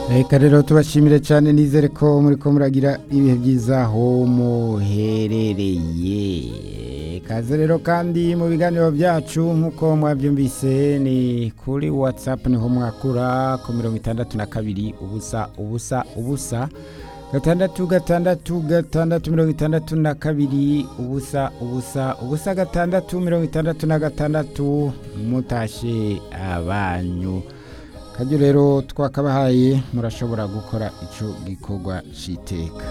reka rero tubashimire cyane nizere ko muri ko muragira ibihe byiza aho muherereye kaze rero kandi mu biganiro byacu nk'uko mwabyumvise ni kuri watsapu niho mwakura ku mirongo itandatu na kabiri ubusa ubusa ubusa gatandatu gatandatu gatandatu mirongo itandatu na kabiri ubusa ubusa ubusa gatandatu mirongo itandatu na gatandatu mutashe abanyu kajya rero twakabahaye murashobora gukora icyo gikorwa cy'iteka